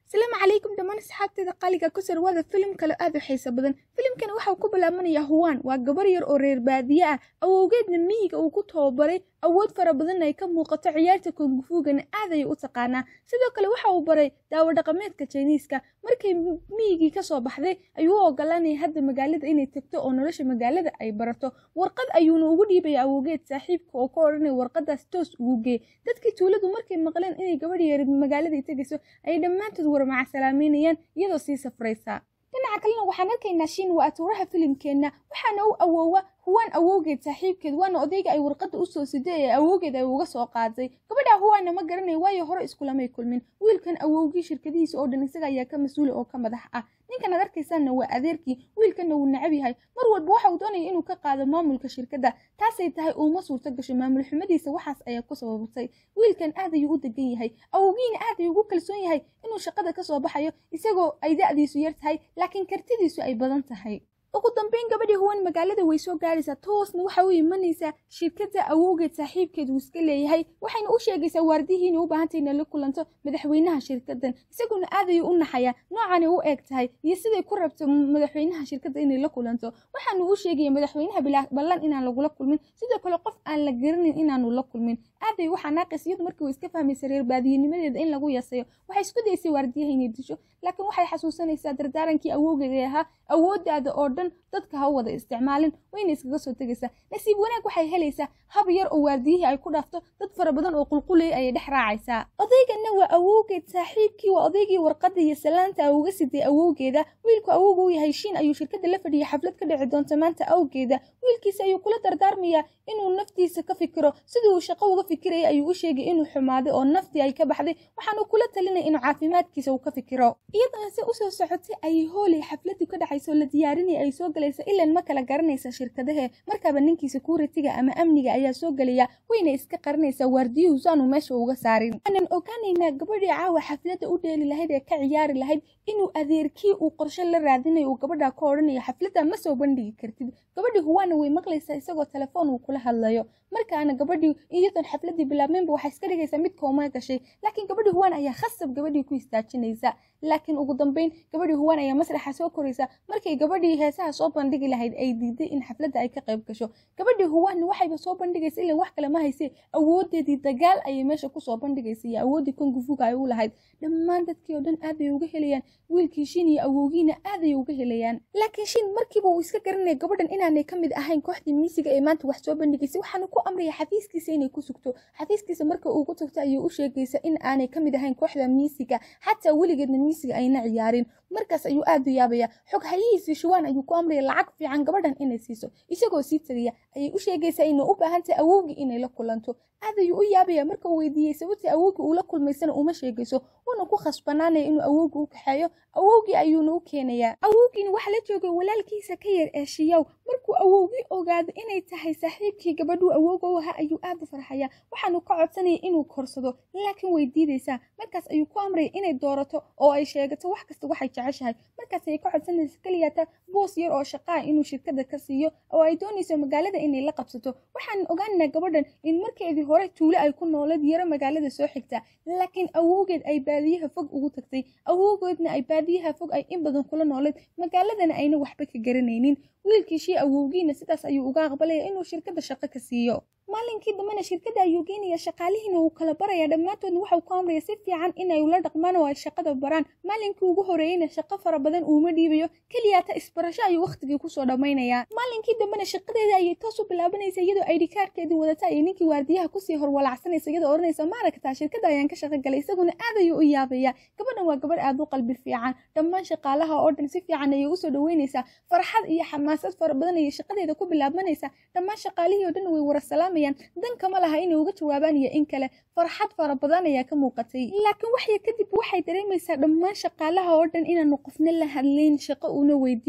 asalaamu calaykum dhammaan asxaabteeda qaaliga ku sarwaada filim kale aad u xiiso badan filimkan waxau ku bilaabanayaa huwaan waa gabar yar oo reer baadiye ah awowgeedna miyiga uu ku tababaray awood fara badanna ay ka muuqato ciyaarta kongufuugana aad ayay u taqaanaa sidoo kale waxa uu baray daawo dhaqameedka jiniiska markay miyigii kasoo baxday ayuu u ogolaanaya hadda magaalada inay tagto oo nolosha magaalada ay barato warqad ayuuna ugu dhiibaya awowgeed saaxiibka oo ka odhanaya warqadaas toos ugu gee dadkii tuuladu markay maqleen inay gabadh yar magaalada tegayso ayay dhammaantood warmacasalaameynayaan iyadoo sii safraysa dhinaca kalena waxaan arkaynaa shiin waa atuuraha filimkeenna waxaana u awoowa huwaan awowgeed saaxiibkeed waana odayga ay warqadda usoo siday ee awowgeed ay uga soo qaaday gabadha huwaana ma garanayo waayo hore iskulamay kulmin wiilkan awowgii shirkadihiisa oo dhan isaga ayaa ka mas-uula oo ka madax ah ninkan ad arkaysaanna waa adeerkii wiilkanna wuu necab yahay mar walba waxa uu doonaya inuu ka qaado maamulka shirkadda taasay tahay uuma suurto gasho maamul xumadiisa waxaas ayaa ku sababatay wiilkan aad ayuu u degan yahay awowgiina aad ayuu ugu kalsoon yahay inuu shaqada ka soo baxayo isagoo ay da'diisu yar tahay laakiin kartidiisu ay badan tahay ugu dambeyn gabadhii huwan magaalada way soo gaaraysaa toosna waxa u imanaysaa shirkadda awowgeed saaxiibkeed uu iska leeyahay waxayna u sheegaysaa waardihii inay u baahantay inay la kulanto madaxweynaha shirkaddan isaguna aad ayuu u naxayaa noocanay u eg tahay iyo siday ku rabto madaxweynaha shirkadda inay la kulanto waxaanu u sheegaya madaxweynaha ballan inaan lagula kulmin sidoo kale qof aan la garanin inaanu la kulmin aad ay u xanaaqaysa iyadu markii way iska fahmaysa reer baadiyanimadeeda in lagu yasayo waxay isku daysay waardiyaha inay disho laakiin waxay xasuusanaysaa dardaarankii awowgeed ee ahaa awooddaada oo dhan dadka ha wada isticmaalin wayna iskaga soo tegaysaa nasiib wanaag waxay helaysaa hab yar oo waardiyihii ay ku dhaafto dad fara badan oo qulqulaya ayay dhex raacaysaa odayganna waa awowgeed saaxiibkii waa odaygii warqadda iyo salaanta uga siday awowgeeda wiilku awowga u yahay shiin ayuu shirkadda la fadhiyay xaflad ka dhici doonta maanta awgeeda wiilkiisa ayuu kula dardaarmayaa inuu naftiisa ka fikiro sidii uu shaqo uga fikiraya ayuu u sheegay inuu xumaaday oo naftii ay ka baxday waxaanu kula talinaya inuu caafimaadkiisa uu ka fikiro iyadana se usoo socotay ayay hoolay xafladii ka dhacaysa oo la diyaarinaya ay soo galaysa ilan ma kala garanaysa shirkadahe markaaba ninkii securitiga ama amniga ayaa soo gelaya wayna iska qarinaysaa waardiyuhu saanu meesha uga saarin waxaanan ogaanaynaa gabadhii caawa xafladda u dheeli lahayd ee ka ciyaari lahayd inuu adeerkii uu qorshe la raadinayo uu gabadha ka odhanayo xafladda ma soo bandhigi kartid gabadhii huwaana way maqlaysaa isagoo telefoon uu kula hadlayo markaana gabadhii iyadoon xafladii bilaabmeenba waxay iska dhigaysaa mid kooma gashay laakiin gabadhii huwaan ayaa khasab gabadhii ku istaajinaysa laakiin ugu dambeyn gabadhii huwaan ayaa masraxa soo koraysa markay gabadhii heesaha soo bandhigi lahayd ay diiday in xafladda ay ka qayb gasho gabadhii huwaanna waxayba soo bandhigaysa ilan wax kale ma hayse awoodeedii dagaal ayay meesha kusoo bandhigaysa iyo awooddii kongufuga ay u lahayd dhammaan dadkii oo dhan aad ay uga helayaan wiilkii shin iyo awowgiina aad ay uga helayaan laakiin shin markiiba uu iska garanaya gabadhan inaanay ka mid ahayn kooxdii miisiga ee maanta wax soo bandhigaysay waxaanu ku amraya xafiiskiisa inay ku sugto xafiiskiisa marka uu ku tagto ayay u sheegaysa in aanay ka mid ahayn kooxda miisiga xataa weligeedna miisiga ayna ciyaarin markaas ayuu aad u yaabaya xog hayihiisii shuwaan ayuu ku amraya lacag fiican gabadhan inay siiso isagoo sii tagaya ayay u sheegaysaa inay u baahan tahay awowgii inay la kulanto aad ayuu u yaabaya marka uu weydiiyey sababtii awowgii uu la kulmaysana uma sheegayso wuuna ku khasbanaanaya inuu awowgii u kaxeeyo awowgii ayuuna u keenayaa awowgiina waxaa la joogay walaalkiisa ka yar ee shiyaw markuu awowgii ogaado inay tahay saaxiibkii gabadhuu awowga u ahaa ayuu aad u farxaya waxaanu ka codsanaya inuu korsado laakiin way diidaysaa markaas ayuu ku amraya inay doorato oo ay sheegato wax kasta waxay jeceshahay markaas ayay ka codsanaysa keliyaata boos yar oo shaqaa inuu shirkadda ka siiyo oo ay doonayso magaalada inay la qabsato waxaan ogaanaynaa gabadhan in markeedii hore tuulo ay ku noolad yaro magaalada soo xigta laakiin awowgeed ay baadiyaha fog ugu tagtay awowgeedna ay baadiyaha fog ay in badan kula noolayd magaaladana ayna waxba ka garanaynin wiilkiishii awowgiina sidaas ayuu uga aqbalaya inuu shirkadda shaqo ka siiyo maalinkii dambena shirkadda ayuu geenaya shaqaalihiina uu kala baraya dhammaantoodna waxau ku amraya si fiican inay ula dhaqmaan oo ay shaqada baraan maalinkii ugu horeeyeyna shaqo fara badan uuma dhiibayo keliyaata isbarasho ayuu wakhtigii kusoo dhammaynayaa maalinkii dambena shaqadeeda ayay toos u bilaabanaysa iyadoo aydhikaarkeedii wadata ayay ninkii waardiyaha kusii horwalacsanaysa iyadoo odhanaysa maaragtaa shirkadda ayaan ka shaqo galay isaguna aad ayuu u yaabaya gabadhan waa gabadh aad u qalbi fiican dhammaan shaqaalaha oo dhan si fiican ayay usoo dhaweynaysaa farxad iyo xamaasad fara badan ayay shaqadeeda ku bilaabanaysaa dhammaan shaqaalihii oo dhan way wara salaamayaan dan kama laha inay uga jawaabaan iyo in kale farxad fara badan ayaa ka muuqatay laakiin waxya kadib waxay dareemaysaa dhammaan shaqaalaha oo dhan inaanu qofna la hadlayn shaqo una weydiinayn wax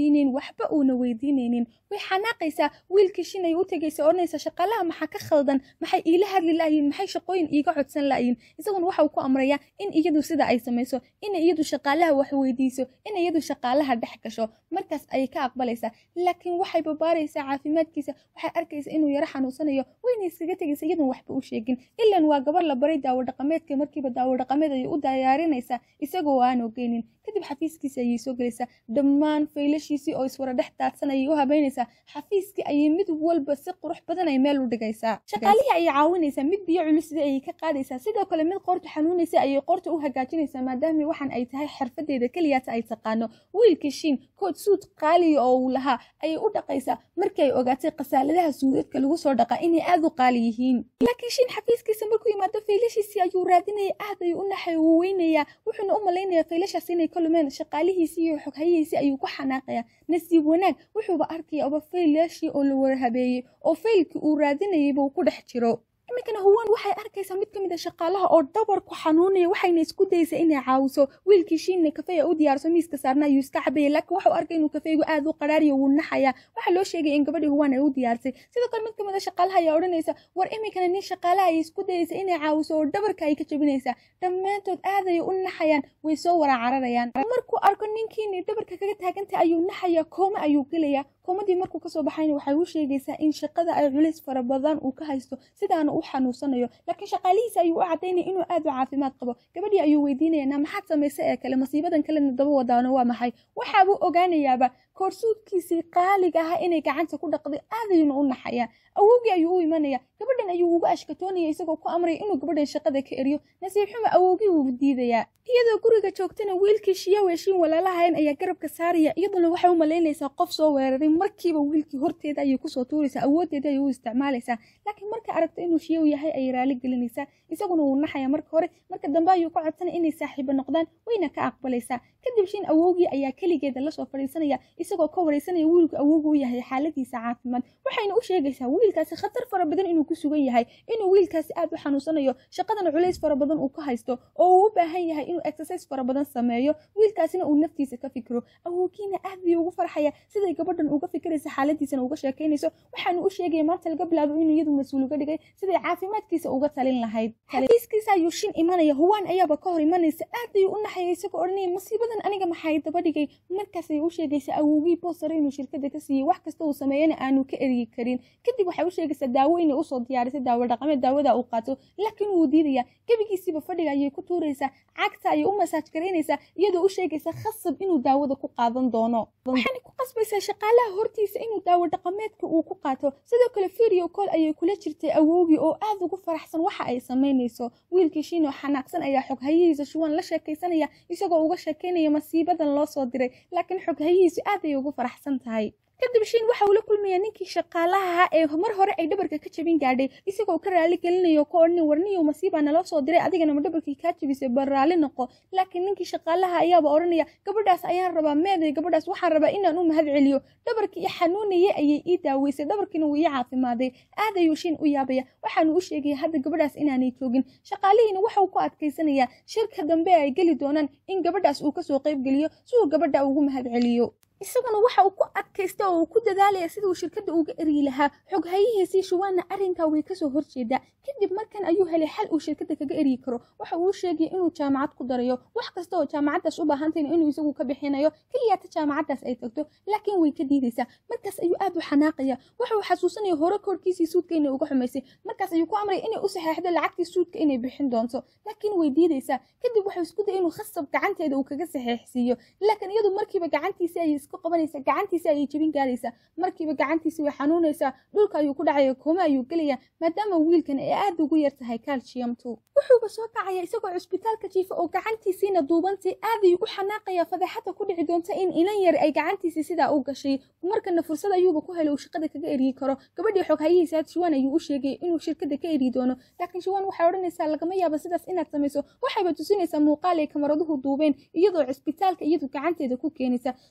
waxba uuna weydiinaynin way xanaaqaysaa wiilkii shin ay u tegaysa odhanaysa shaqaalaha maxaa ka khaldan maxay iila hadli la'yiin maxay shaqooyin iiga codsan la'yiin isaguna waxa uu ku amrayaa in iyadu sida ay samayso in iyadu shaqaalaha wax weydiiso in iyadu shaqaalaha dhex gasho markaas ayay ka aqbalaysaa laakiin waxay babaaraysaa caafimaadkiisa waxay arkaysa inuu yaro xanuunsanayo wayna iskaga tegaysa iyadoon waxba u sheegin ilan waa gabar la baray daawo dhaqameedka markiiba daawo dhaqameed ayay u diyaarinaysaa isagoo aan ogeynin kadib xafiiskiisa ayay soo gelaysaa dhammaan faylashiisii oo iswara dhex daadsan ayay u habeynaysaa xafiiskii ayay mid walba si qurux badan ay meel u dhigaysaa shaqaalihii ayay caawinaysaa mid biyo culusida ayay ka qaadaysaa sidoo kale mid qoorta xanuunaysa ayay qoorta u hagaajinaysaa maadaama waxaan ay tahay xirfadeeda keliyaata ay taqaano wiilkii shiin kood suud qaaliya oo uu lahaa ayay u dhaqaysaa markii ay ogaatay khasaaladaha suudadka lagu soo dhaqaa inay aad u qaali yihiin laakiin shiin xafiiskiisa markuu yimaado faylashiisii ayuu raadinaya aad ayuu u naxay uu weynayaa wuxuuna u malaynayaa faylashaas inay ka lumeen shaqaalihiisii iyo xoghayihiisii ayuu ku xanaaqayaa nasiib wanaag wuxuuba arkaya oba faylashii oo la warahabeeyey oo faylkii uu raadinayayba uu ku dhex jiro iminkana huwan waxay arkaysaa mid ka mid a shaqaalaha oo dhabarku xanuunaya waxayna isku daysaa inay caawiso wiilkii shiinna kafeya u diyaarso miiska saarna ayuu iska cabayay laakiin waxau arkay inuu kafeygu aad u qaraariyo wuu naxaya waxaa loo sheegay in gabadhii huwan ay u diyaarsay sidoo kale mid ka mid a shaqaalaha ayaa odhanaysa war iminkana nin shaqaalaha ay isku dayaysa inay caawiso oo dhabarka ay ka jabinaysaa dhammaantood aad ayay u naxayaan way soo wara cararayaan markuu arko ninkiinay dhabarka kaga taagantay ayuu naxaya koome ayuu gelaya koomadii markuu kasoo baxayna waxay u sheegaysaa in shaqada ay culays fara badan uu ka haysto sidaana u xanuunsanayo laakiin shaqaalihiisa ayuu u cadaynaya inuu aad u caafimaad qabo gabadhii ayuu weydiinaya maxaad samaysa ee kale masiibadan kalena daba wadaano waa maxay waxaabuu ogaanayaaba koorsuudkiisii qaaliga ahaa inay gacanta ku dhaqday aadayuna u naxayaa awowgii ayuu u imanaya gabadhan ayuu uga ashkatoonaya isagoo ku amraya inuu gabadhan shaqada ka eriyo nasiib xuma awowgii wuu diidayaa iyadoo guriga joogtana wiilkii shiyawe shiin walaalahayn ayaa garabka saaraya iyaduna waxay u malaynaysaa qof soo weeraray markiiba wiilkii horteeda ayay kusoo tuuraysaa awooddeeda ayay u isticmaalaysaa laakiin markay aragto inuu shiyaw yahay ayay raali gelinaysaa isaguna wuu naxaya marka hore marka dambe ayuu ka codsanaya inay saaxiibo noqdaan wayna ka aqbalaysaa kadib shiin awowgii ayaa keligeeda lasoo fadhiisanaya isagoo ka waraysanaya wiilku awowgu u yahay xaaladiisa caafimaad waxayna u sheegaysaa wiilkaasi khatar fara badan inuu ku sugan yahay inuu wiilkaasi aad u xanuunsanayo shaqadana culays fara badan uu ka haysto oo uu u baahan yahay inuu exercise fara badan sameeyo wiilkaasina uu naftiisa ka fikiro awowgiina aad buu ugu farxaya siday gabadhan uga fikiraysa xaaladiisana uga sheekaynayso waxaanu u sheegaya maanta laga bilaabo inuu iyadu mas-uul uga dhigay siday caafimaadkiisa uga talin lahayd xafiiskiisa ayuu shin imanaya huwaan ayaaba ka hor imanaysa aad ayuu u naxaya isagoo odhanaya masiibadan aniga maxay daba dhigay markaas ayay u sheegaysaa awowgii boosare inuu shirkada ka siiyey wax kasta uu sameeyana aanu ka eryi karin kadib waxay u sheegaysaa daawo inay usoo diyaarisay daawo dhaqameed daawada uu qaato laakiin wuu diidaya gebigiisiiba fadhiga ayay ku tuuraysaa cagta ayay u masaaj garaynaysaa iyadoo u sheegaysa khasab inuu daawada ku qaadan doono waxaana ku qasbaysaa shaqaalaha hortiisa inuu daawo dhaqameedka uu ku qaato sidoo kale video call ayay kula jirtay awowgii oo aad ugu faraxsan waxa ay samaynayso wiilkii shiinoo xanaaqsan ayaa xoghayihiisa shuwan la sheekaysanaya isagoo uga sheekaynaya masiibadan loo soo diray laakiin xoghayihiisu aad ay ugu faraxsan tahay kadib shiin waxa uu la kulmayaa ninkii shaqaalaha ee mar hore ay dhabarka ka jabin gaadhay isagoo ka raali gelinayo ka odhanay warniyo masiibaa naloo soo diray adigana ma dhabarkii kaa jabisay bal raali noqo laakiin ninkii shaqaalaha ayaaba odhanaya gabadhaas ayaan rabaa meeday gabadhaas waxaan rabaa inaan u mahad celiyo dhabarkii i xanuunayay ayay ii daaweysay dhabarkiina wuu ii caafimaaday aad ayuu shiin u yaabaya waxaanu u sheegaya hadda gabadhaas inaanay joogin shaqaalihiina waxauu ku adkaysanaya shirka dambe ay geli doonaan in gabadhaas uu kasoo qayb geliyo si uu gabadha ugu mahad celiyo isaguna waxa uu ku adkaysta oo uu ku dadaalaya sida uu shirkadda uga eryi lahaa xoghayihiisii shuwaanna arrinkaa way kasoo horjeedaa kadib markan ayuu helay xal uu shirkadda kaga eryi karo waxa uu sheegaya inuu jaamacad ku darayo wax kasta oo jaamacaddaas u baahantayna inuu isagu ka bixinayo keliyaata jaamacaddaas ay tagto laakiin way ka diidaysaa markaas ayuu aad u xanaaqaya waxa uu xasuusanaya hore koorkiisii suudka inay uga xumaysay markaas ayuu ku amraya inay u saxeexdo lacagtii suudka inay bixin doonto laakiin way diidaysaa kadib waxuu isku daya inuu khasab gacanteeda uu kaga saxeexsiiyo laakiin iyadu markiiba gacantiisa ay qabanaysa gacantiisa ayay jebin gaaraysaa markiiba gacantiisa way xanuunaysaa dhulka ayuu ku dhacaya kooma ayuu gelaya maadaama wiilkan ay aad ugu yar tahay calciumtu wuxuuba soo kacaya isagoo cusbitaalka jiifa oo gacantiisiina duubantay aad ayuu u xanaaqaya fadeexada ku dhici doonta in inan yar ay gacantiisii sidaa u gashay markana fursad ayuuba ku helay uu shaqada kaga eryi karo gabadhii xoghayihiisa shuwaan ayuu u sheegay inuu shirkada ka eryi doono laakiin shuwaan waxay odhanaysaa lagama yaaba sidaas inaad samayso waxayba tusinaysaa muuqaal ay kamaraduhu duubeen iyadoo cusbitaalka iyadu gacanteeda ku keenaysa sidoo kale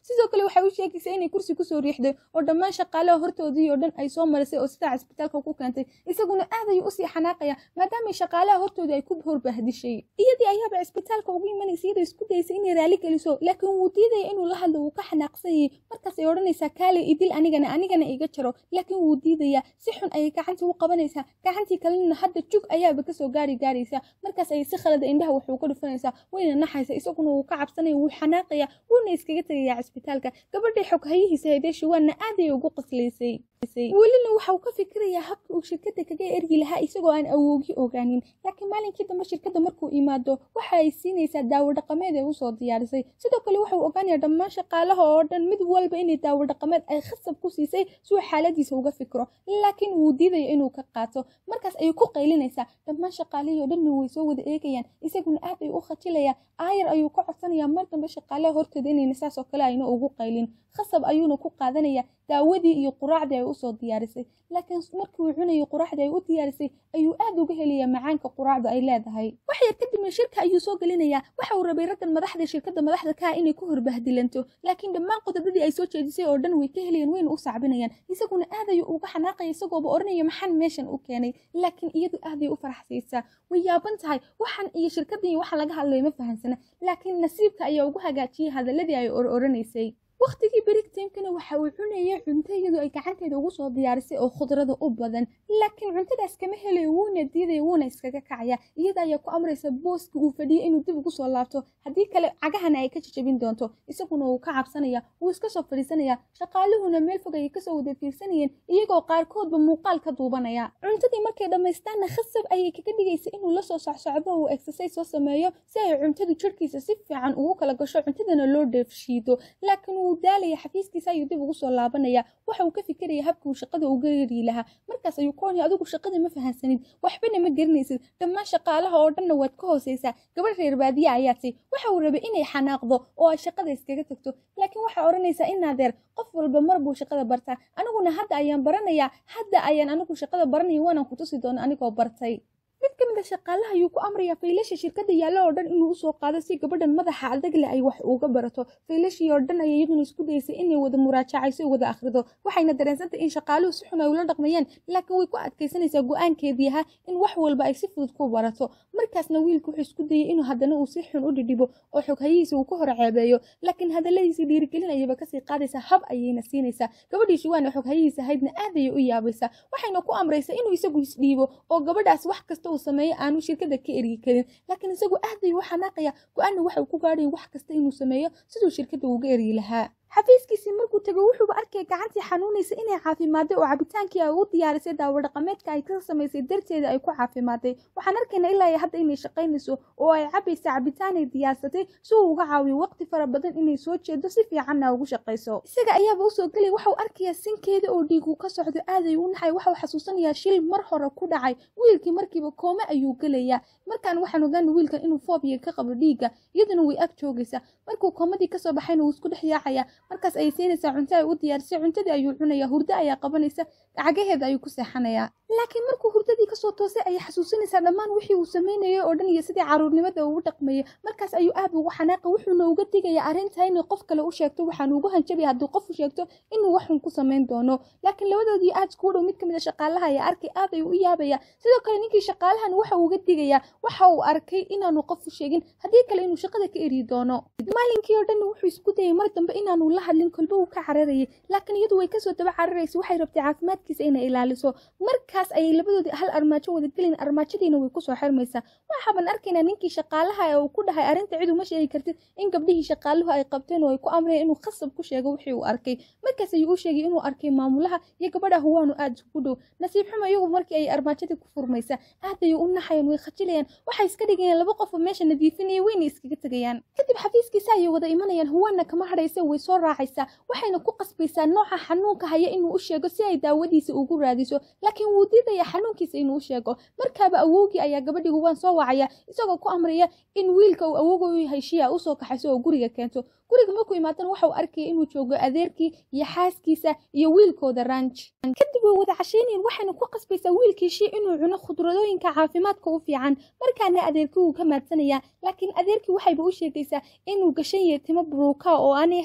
waxay u sheegaysaa inay kursi kusoo riixday oo dhammaan shaqaalaha hortoodii oo dhan ay soo marisay oo sidaa cisbitaalka ku keentay isaguna aad ayuu usii xanaaqaya maadaamay shaqaalaha hortoodii ay ku horbahdishay iyadii ayaaba cisbitaalka ugu imanaysa iyadoo isku daysa inay raali geliso laakiin wuu diidaya inuu la hadlo wuu ka xanaaqsan yahay markaas ay odhanaysaa kaale idil anigana anigana iga jaro laakiin wuu diidayaa si xun ayay gacantii u qabanaysaa gacantii kalena hadda jug ayaaba kasoo gaari gaaraysa markaas ayay si khalada indhaha wuxuu ka dhufanaysaa wayna naxaysa isaguna wuu ka cabsanaya wuu xanaaqaya wuuna iskaga tegayaa cisbitaalka gabadhii xoghayihiisa haydee shuwaanna aad ayay ugu qaslaysay welina waxa uu ka fikirayaa habka uu shirkadda kaga ergi lahaa isagoo aan awoogi ogaanin laakiin maalinkii dambe shirkadda markuu imaado waxa ay siinaysaa daawo dhaqameed ee usoo diyaarisay sidoo kale waxa uu ogaanayaa dhammaan shaqaalaha oo dhan mid walba inay daawo dhaqameed ay khasab ku siisay si uu xaaladiisa uga fikro laakiin wuu diidayo inuu ka qaato markaas ayay ku qaylinaysaa dhammaan shaqaalihii oo dhanna way soo wada eegayaan isaguna aad ayuu u khajilayaa aayar ayuu ka codsanayaa mar dambe shaqaalaha hortooda inayna saas oo kale ayna ugu qaylin khasab ayuuna ku qaadanayaa daawadii iyo quraacdii ay usoo diyaarisay laakiin markii uu cunayay quraacdii ay u diyaarisay ayuu aad uga helayaa macaanka quraacdu ay leedahay wax yar kadibna shirka ayuu soo gelinayaa waxa uu rabay raggan madaxda shirkadda madaxda ka ah inay ku horbahdilanto laakiin dhammaan qodobadii ay soo jeedisay oo dhan way ka helayaan wayna u sacbinayaan isaguna aad ayuu uga xanaaqaya isagooba odhanaya maxaan meeshan u keenay laakiin iyadu aad ay u faraxsiisaa way yaaban tahay waxan iyo shirkaddan iyo waxa laga hadlayo ma fahansana laakiin nasiibka ayaa ugu hagaajiyay hadaladii ay or oranaysay wakhtigii berigtimkana waxa uu cunaya cunto iyadoo ay gacanteeda ugu soo diyaarisay oo khudrada u badan laakiin cuntadaas kama helayo wuuna diidaya wuuna iskaga kacaya iyada ayaa ku amraysa booska uu fadhiyay inuu dib ugu soo laabto haddii kale cagahana ay ka jajabin doonto isaguna wuu ka cabsanaya wuu iska soo fadhiisanaya shaqaaluhuna meel fog ayay kasoo wada fiirsanayeen iyagoo qaarkoodba muuqaal ka duubanaya cuntadii markay dhammaystaanna khasab ayay kaga dhigaysa inuu lasoo socsocdo uu exercise soo sameeyo si ay cuntadu jirhkiisa si fiican ugu kala gasho cuntadana loo dheefshiido laakiin wuu daalaya xafiiskiisa ayuu dib ugu soo laabanaya waxa uu ka fikiraya habka uu shaqada uga yari lahaa markaas ayuu koonaya adigu shaqada ma fahansanid waxbana ma garanaysid dhammaan shaqaalaha oo dhanna waad ka hoosaysaa gabadh reer baadiya ayaatay waxa uu rabay inay xanaaqdo oo ay shaqada iskaga tagto laakiin waxaa odhanaysaa inaadeer qof walba mar buu shaqada bartaa aniguna hadda ayaan baranayaa hadda ayaan anigu shaqada baranaya waanaan ku tusi doona anigoo bartay mid ka mid a shaqaalaha ayuu ku amrayaa faylasha shirkadda yaalla oo dhan inuu usoo qaado si gabadhan madaxa adagle ay wax uga barato faylashii oo dhan ayay iyaduna isku dayaysay inay wada muraajacayso wada akhrido waxayna dareensantay in shaqaaluhu si xun ay ula dhaqmayaan laakiin way ku adkaysanaysaa go-aankeedii ahaa in wax walba ay si fudud ku barato markaasna wiilku wuxuu isku dayay inuu haddana uu si xun u dhidhibo oo xoghayihiisa uu ka hor ceebeeyo laakiin hadalladiisii dhiirigelin ayaba kasii qaadaysaa hab ayayna siinaysaa gabadhii shuwaana xoghayihiisa ahaydna aad ayay u yaabaysaa waxayna ku amraysaa inuu isagu isdhiibo oo gabadhaas wax kasta uu sameeyo aanu shirkada ka ergi karin laakiin isagu aad ayuu u xanaaqaya go-aanna waxa uu ku gaadhaya wax kasta inuu sameeyo siduu shirkadda uga ergi lahaa xafiiskiisii markuu tego wuxuuba arkaya gacantii xanuunaysa inay caafimaaday oo cabitaankii ay u diyaarisay daawo dhaqameedka ay ka samaysay darteeda ay ku caafimaaday waxaan arkaynaa ilaa hadda inay shaqaynayso oo ay cabaysa cabitaan ay diyaarsatay si uu uga caawiyo waqti fara badan inay soo jeedo si fiicanna ugu shaqayso isaga ayaaba usoo gelay waxau arkayaa sinkeeda oo dhiigu ka socdo aad ayuu u naxay waxau xasuusanayaa shil mar hore ku dhacay wiilkii markiiba koome ayuu gelayaa markaan waxaan ogaana wiilkan inuu foobiya ka qabo dhiigga iyaduna way ag joogaysaa markuu koomadii kasoo baxayna wuu isku dhex yaacaya markaas ayay siinaysaa cunto ay u diyaarisay cuntadii ayuu cunaya hurdo ayaa qabanaysa cagaheeda ayuu ku seexanayaa laakiin markuu hurdadii kasoo toosay ayay xasuusinaysaa dhammaan wixii uu samaynayay oo dhan iyo sidii caruurnimada ugu dhaqmayay markaas ayuu aad ugu xanaaqa wuxuuna uga digayaa arrintaa inay qof kale u sheegto waxaan ugu hanjabaya haddii qof u sheegto inuu waxun ku samayn doono laakiin labadoodii aad iskugu dhow mid ka mid a shaqaalaha ayaa arkay aad ayuu u yaabaya sidoo kale ninkii shaqaalahan waxa uga digayaa waxa uu arkay inaanu qof u sheegin haddii kale inuu shaqada ka eri doono maalinkii oo dhan wuxuu isku dayay mar dambe inaanu la hadlin kolba uu ka cararayay laakiin iyadu way kasoo daba cararaysa waxay rabtay caafimaadkiisa inay ilaaliso markaas ayay labadoodii hal armaajo wada gelin armaajadiina way kusoo xirmaysaa waxaaban arkaynaa ninkii shaqaalaha ee uu ku dhahay arrinta cid uma sheegi kartid in gabdhihii shaqaaluhu ay qabteen oo ay ku amreen inuu khasab ku sheego wixii uu arkay markaas ayuu u sheegay inuu arkay maamulaha iyo gabadha huwaanu aad isku dhow nasiib xumo iyagu markii ay armaajadii ku furmaysa aad ayay u naxayaan way khajilayaan waxay iska dhigayaan laba qof oo meesha nadiifinaya wayna iskaga tegayaan kadib xafiiskiisa ayay wada imanayaan huwaana kama hadhaysa way soo raacaysaa waxayna ku qasbaysaa nooca xanuunka haya inuu u sheego si ay daawadiisa ugu raadiso laakiin wuu diidaya xanuunkiisa inuu u sheego markaaba awowgii ayaa gabadhii huwaan soo wacaya isagoo ku amraya in wiilka uu awowga u yahay shiya usoo kaxayso oo guriga keento guriga markuu imaadana waxau arkaya inuu joogo adeerkii iyo xaaskiisa iyo wiilkooda ranj kadib way wada cashaynayan waxayna ku qasbaysaa wiilkii shii inuu cuno khudradooyinka caafimaadka u fiican markaana adeerkii wuu ka maadsanayaa laakiin adeerkii waxayba u sheegaysaa inuu gashan yahay timo buruuka oo aanay ahayn timihii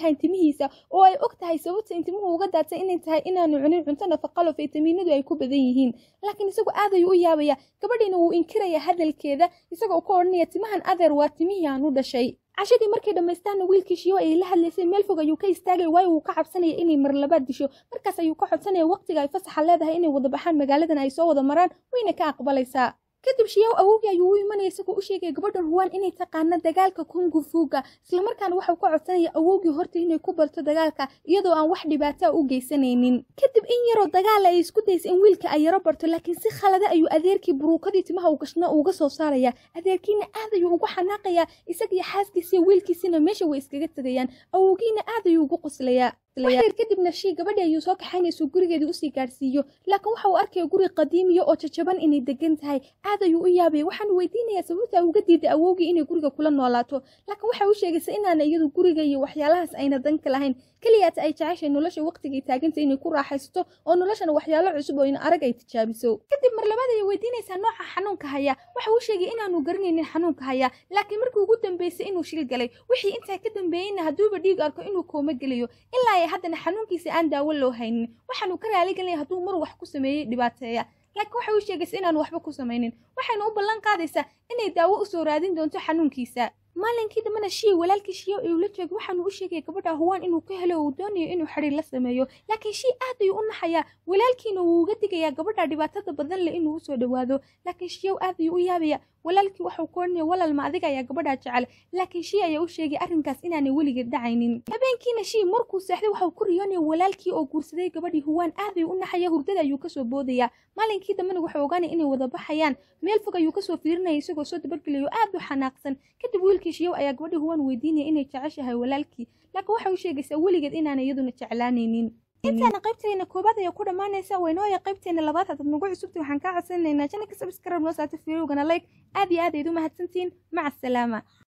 timihiisa oo ay og tahay sababta in timuhu uga daatay inay tahay inaanu cunin cunto nafaqalo faytamiinadu ay ku badan yihiin laakiin isagu aad ayuu u yaabaya gabadhiina wuu inkiraya hadalkeeda isagoo ka odhanaya timahan adeer waa timihii aan u dhashay cashadii markay dhammaystaanna wiilkii shiyo ayay la hadlaysay meel fog ayuu ka istaagay waayo wuu ka cabsanaya inay mar labaad disho markaas ayuu ka codsanaya waqtiga ay fasaxa leedahay inay wada baxaan magaaladan ay soo wada maraan wayna ka aqbalaysaa kadib shiyaw awowgii ayuu u imanaya isagoo u sheegaya gabadhan huwaan inay taqaana dagaalka kungufuuga islamarkaana waxau ka codsanaya awowgii horta inay ku barto dagaalka iyadoo aan wax dhibaataa u geysanaynin kadib in yaroo dagaala ay isku daysa in wiilka ay yaro barto laakiin si khalada ayuu adeerkii buruukadii timaha u gashna uga soo saaraya adeerkiina aad ayuu ugu xanaaqayaa isagiyo xaaskiisiiyo wiilkiisina meesha way iskaga tegayaan awowgiina aad ayuu ugu qoslayaa waxyar kadibna shii gabadhi ayuu soo kaxaynayso gurigeedii usii gaadhsiiyo laakiin waxa uu arkaya guri qadiimiya oo jajaban inay degan tahay aad ayuu u yaabaya waxaanu weydiinayaa sababta ay uga diiday awowgii inay guriga kula noolaato laakiin waxay u sheegaysa inaana iyadu guriga iyo waxyaalahaas ayna danka lahayn keliyaata ay jeceshay nolosha waqtigay taaganta inay ku raaxaysato oo noloshana waxyaalo cusub oo ina arag ay tijaabiso kadib mar labaad ayay weydiinaysaa nooca xanuunka haya waxa uu sheegay inaanu garanaynin xanuunka haya laakiin markii ugu dambeysay inuu shil galay wixii intaa ka dambeeyeyna hadduuba dhiig arko inuu kooma gelayo ilaa ay haddana xanuunkiisa aan daawo loo haynin waxaanu ka raaligelinaya hadduu mar wax ku sameeyey dhibaateeya laakiin waxay u sheegaysa inaanu waxba ku samaynin waxayna u ballan qaadaysaa inay daawo u soo raadin doonto xanuunkiisa maalinkii dambena shii walaalkii shiyo ayuu la joogay waxaanu u sheegaya gabadha huwaan inuu ka helo uu doonayo inuu xidhiir la sameeyo laakiin shii aad ayuu u naxayaa walaalkiina wuu uga digayaa gabadha dhibaatada badan leh inuu usoo dhowaado laakiin shiyow aad ayuu u yaabaya walaalkii waxuu ku odhanaya walal ma adiga ayaa gabadhaa jecel laakiin shii ayaa u sheegay arrinkaas inaanay weligeed dhacaynin habeenkiina shii markuu seexday waxau ku riyoonaya walaalkii oo guursaday gabadhii huwaan aad ayuu u naxaya hurdada ayuu kasoo boodaya maalinkii dambena wuxuu ogaanaya inay wada baxayaan meel fog ayuu kasoo fiirinaya isagoo soo dabargelayo aad u xanaaqsan kadib wiilkii shiyow ayaa gabadhii huwaan weydiinaya inay jeceshahay walaalkii laakiin waxay u sheegaysaa weligeed inaanay iyaduna jeclaanaynin intaana qaybteena koobaad ayaa ku dhammaanaysa waynooya qaybteena labaad haddaad nagu cusubtay waxaan kaa codsanaynaa janaka sabskarab noo saata fiirowgana like aad iyo aad ayd u mahadsantihiin maca asalaama